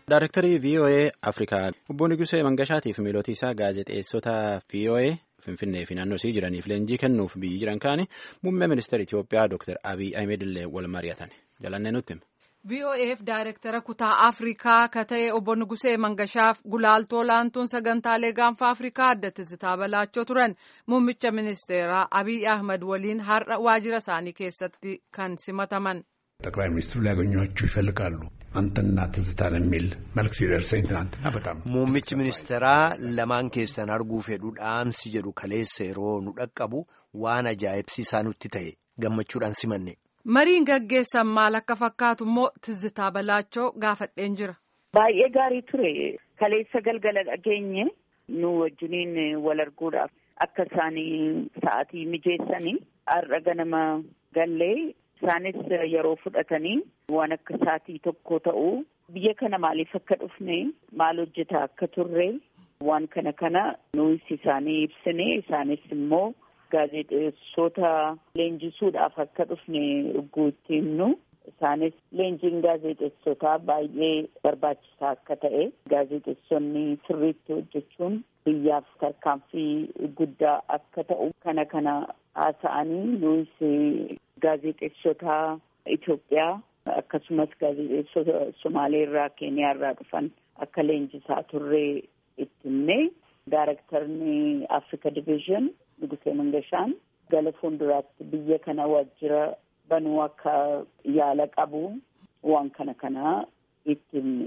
Daayrektarii VOA Afrikaa obbo Nigusee Mangashaatiif miilootii isaa gaazexeessota VOA Finfinnee fi naannoo isii jiraniif leenjii kennuuf biyyi jiran kaani muummee ministeera Itoophiyaa Dr. Abiy Ahmed illee wal mari'atan. Jalannee nutti. VOAf daayirektara kutaa Afrikaa ka ta'e obbo Nugusee Mangashaaf gulaaltoo olaantuun sagantaalee gaanfa Afrikaa adda Tizitaa Balaachoo turan muummicha ministeeraa Abiy Ahmed waliin har'a waajjira isaanii keessatti kan simataman. ጠቅላይ ሚኒስትሩ ሊያገኟችሁ ይፈልጋሉ አንተና ትዝታን የሚል መልክ ሲደርሰኝ ትናንትና በጣም muummichi ministeeraa lamaan keessan arguu fedhu dhaamsi jedhu kaleessa yeroo nu dhaqqabu waan ajaa'ibsiisaa nutti ta'e gammachuudhaan simanne. Mariin gaggeessan maal akka fakkaatu immoo Tizitaa Balaachoo gaafadheen jira. Baay'ee gaarii ture kaleessa galgala dhageenye nu wajjiniin wal arguudhaaf akka isaanii sa'aatii mijeessanii har'a ganama gallee isaanis yeroo fudhatanii waan akka sa'aatii tokko ta'u biyya kana maaliif akka dhufne maal hojjetaa akka turre waan kana kana nuus isaanii ibsine isaanis immoo gaazexeessota leenjisuudhaaf akka dhufne ugguu itti himnu isaanis leenjiin gaazexeessotaa baay'ee barbaachisaa akka ta'e gaazexeessonni sirriitti hojjechuun biyyaaf tarkaanfii guddaa akka ta'u kana kana haasa'anii nuus gaazexeessota Itoophiyaa akkasumas gaazexeessota Somaaleerraa Keeniyaarraa dhufan akka leenjisaa turree itti himne daarektarni Africa Division Nugusee Mangashaan gara fuulduraatti biyya kana waajjira banuu akka yaala qabu waan kana kana itti himne.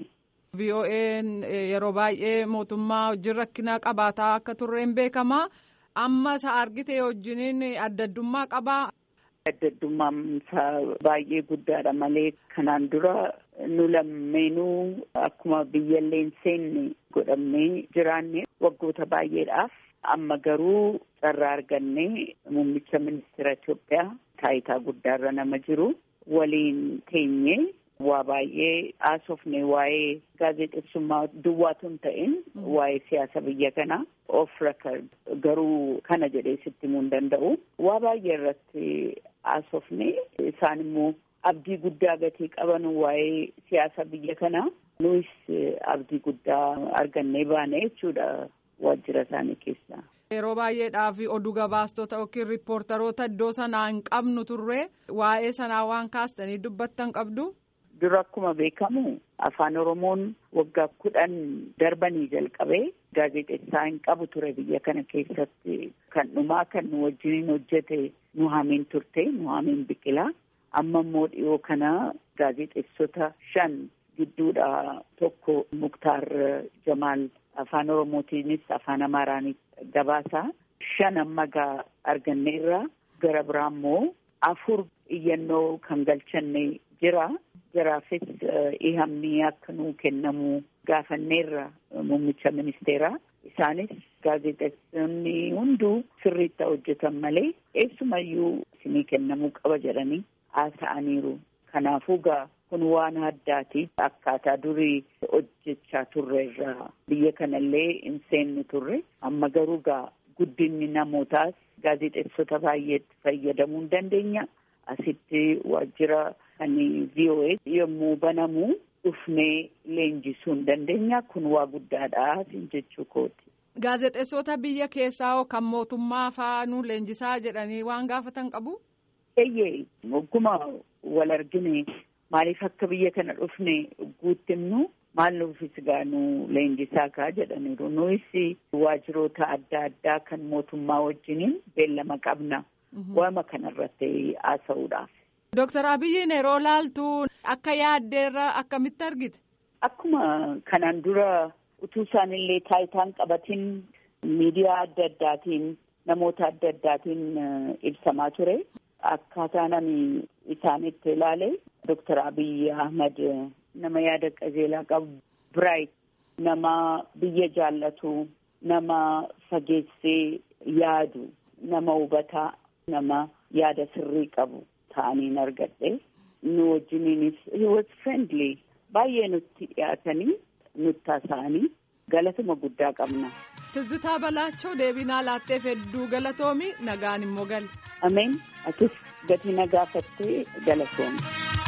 VOA'n yeroo baay'ee mootummaa wajjin rakkina qabaataa akka turreen beekamaa amma isa argite wajjiniin adda addummaa qabaa. Adda addummaan isaa baay'ee guddaadha malee kanaan dura nu lammeenuu akkuma biyyallee hin seenne godhamnee jiraanne waggoota baay'eedhaaf amma garuu carraa arganne muummicha ministeera Itoophiyaa taayitaa guddaarra nama jiru waliin teenye waa baay'ee haasofne waa'ee gaazexeessummaa duwwaatu hin ta'in waa'ee siyaasa biyya kanaa of record garuu kana jedhee sitti himuu hin danda'u waa baay'ee irratti haasofne isaan immoo abdii guddaa gatii qaban waa'ee siyaasa biyya kanaa nuus abdii guddaa argannee baane jechuudha waajjira isaanii keessaa. Yeroo baay'eedhaaf oduu gabaastota yookiin riippoortaroota iddoo sanaa hin qabnu turre waa'ee sanaa waan kaastanii dubbattan qabdu. Dura akkuma beekamu afaan Oromoon waggaa kudhan darbanii jalqabee gaazexeessaa hin qabu ture biyya kana keessatti kan dhumaa kan nu wajjiniin hojjete Nuhaamiin turte Nuhaamiin Biqilaa amma immoo dhiyoo kana gaazexeessota shan gidduudha tokko Muktaar Jamaal afaan Oromootiinis afaan Amaaraanis gabaasaa shan amma gaa arganneerra gara biraa immoo afur iyyannoo kan galchanne jira. jaraafis ihamni akka nuu kennamu gaafanneerra muummicha ministeeraa isaanis gaazexeessonni hunduu sirriitti hojjetan malee eessumayyuu isinii kennamuu qaba jedhanii haasa'aniiru kanaafuu gaa kun waan addaati akkaataa durii hojjechaa turre irraa biyya kanallee hin seenne turre amma garuu gaa guddinni namootaas gaazexeessota baay'eetti fayyadamuu hin dandeenya asitti waajjira kan VOA yommuu banamu dhufnee leenjisuu hin dandeenya kun waa guddaadha jechuu kooti. Gaazexeessota biyya keessaa kan mootummaa faanuu leenjisaa jedhanii waan gaafatan qabu? Eeyyee ogguma wal argine maaliif akka biyya kana dhufne guutti himnu maal nuufis gaanu leenjisaa kaa jedhaniiru nuus waajjiroota adda addaa kan mootummaa wajjiniin beellama qabna waama kanarratti haasa'uudhaaf. Dooktar Abiyyiin yeroo laaltu akka yaaddeerra akkamitti argite? Akkuma kanaan dura utuu isaanillee taayitaan qabatiin miidiyaa adda addaatiin namoota adda addaatiin ibsamaa ture. Akkaataa nami isaanitti ilaale Dooktar Abiy Ahmed nama yaada qajeelaa qabu biraayit nama biyya jaallatu nama fageessee yaadu nama hubataa nama yaada sirrii qabu. ta'aniin argadhe nu wajjiniinis he was friendly baay'ee nutti dhiyaatanii nutti haasa'anii galatuma guddaa qabna. Tizitaa Balaachoo deebinaa laatteef hedduu galatoomi nagaan immoo gali. Ameen atis gatii na gaafattee galatoomi.